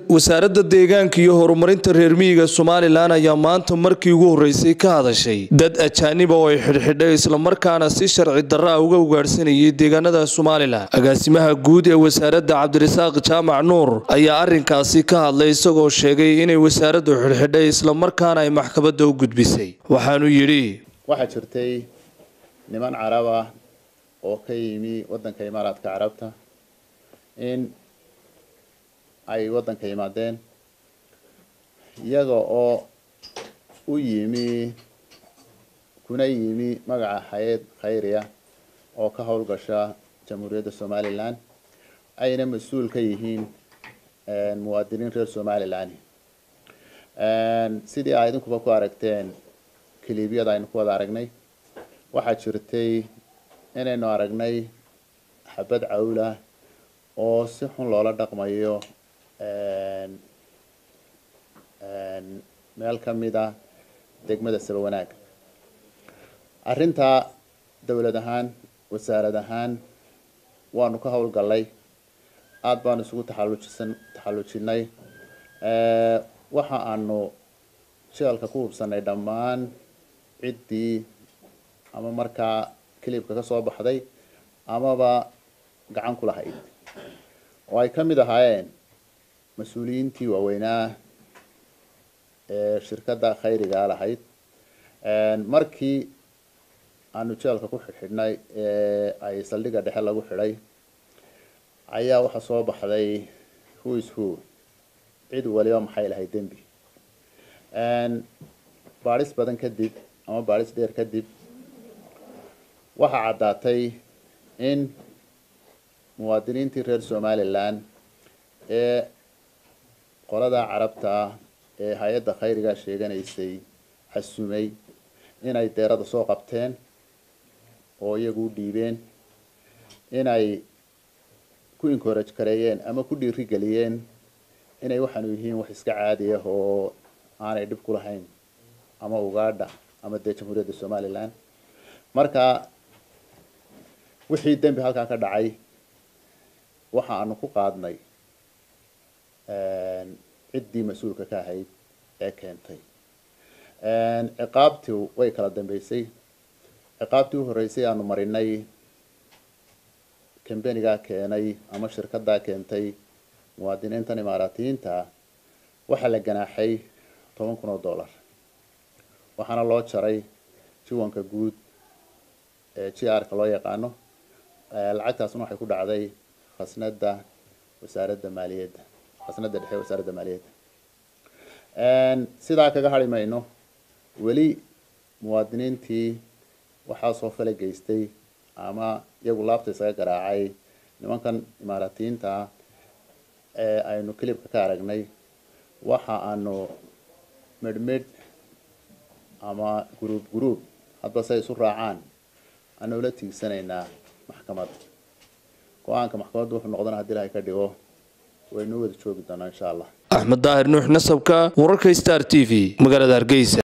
wasaaradda deegaanka iyo horumarinta reer miyiga somalilan ayaa maanta markii ugu horreysay ka hadashay dad ajaaniba oo ay xidhxidhay islamarkaana si sharci darra ah uga ugaadhsanayay deegaanada somalilan agaasimaha guud ee wasaaradda cabdirasaaq jaamac nuur ayaa arrinkaasi ka hadlay isagoo sheegay inay wasaaraddu xidhxidhay islamarkaana ay maxkamadda u gudbisay waxaanu yidhi waxaa jirtay niman carab ah oo ka yimi waddanka imaaraadka carabta in ay waddanka yimaadeen iyaga oo u yimi kuna yimi magaca hay-ad khayriya oo ka howlgasha jamhuuriyadda somalilan ayna mas-uul ka yihiin muwaadiniin reer somalilan sidii aa idinkuba ku aragteen kiliibyada aynu ku wada aragnay waxaa jirtay inaynu aragnay xabad cawla oo si xun loola dhaqmayo meel ka mid a degmada saba wanaag arrintaa dowlad ahaan wasaarad ahaan waanu ka howlgallay aada baanu isugu taxallujisan taxallujinay waxa aanu jeelka ku hubsanay dhammaan ciddii ama markaa kilibka ka soo baxday amaba gacan ku lahayd oo ay ka mid ahaayeen mas-uuliyiintii waaweynaa ee shirkadda khayrigaa lahayd markii aanu jeelka ku xidhxidhnay ee ay saldhigga dhexe lagu xidhay ayaa waxaa soo baxday who is who cid waliba maxay lahayd dembi baadhis badan kadib ama baadhis dheer kadib waxaa caddaatay in muwaadiniintii reer somalilan ee qolada carabta ee hay-adda khayriga sheeganaysay xasumay inay deerada soo qabteen oo iyagu u dhiibeen inay ku encourage gareeyeen ama ku dhiirigeliyeen inay waxaanu yihiin wax iska caadi ah oo aanay dhib ku lahayn ama ugaadha ama dee jamhuuriyadda somalilan marka wixii dembi halkaa ka dhacay waxa aanu ku qaadnay ciddii mas-uulka ka ahayd ee keentay ciqaabtii way kala dambeysay ciqaabtii u horreysay aanu marinay kambenigaa keenay ama shirkaddaa keentay muwaadiniintan imaaraatiyiinta waxaa la ganaaxay toban kun oo dollar waxaana loo jaray jiwanka guud ee g r ka loo yaqaano lacagtaasna waxay ku dhacday khasnada wasaaradda maaliyadda khasnada dhexe wasaaradda maaliyadda sidaa kaga hari mayno weli muwaadiniintii waxaa soo fala geystay ama iyagu laabta isaga garaacay nimankan imaaraatiyiinta ee aynu kilibka ka aragnay waxa aanu medhmedh ama guruub guruub hadba say isu raacaan aanu la tiigsanaynaa maxkamad go-aanka maxkamaddu wuxuu noqdana hadii ilahay ka dhigo waynuu wada joogi doonaa insha allah axmed daahir nuux nasabka wararka star t v magaalada hargeysa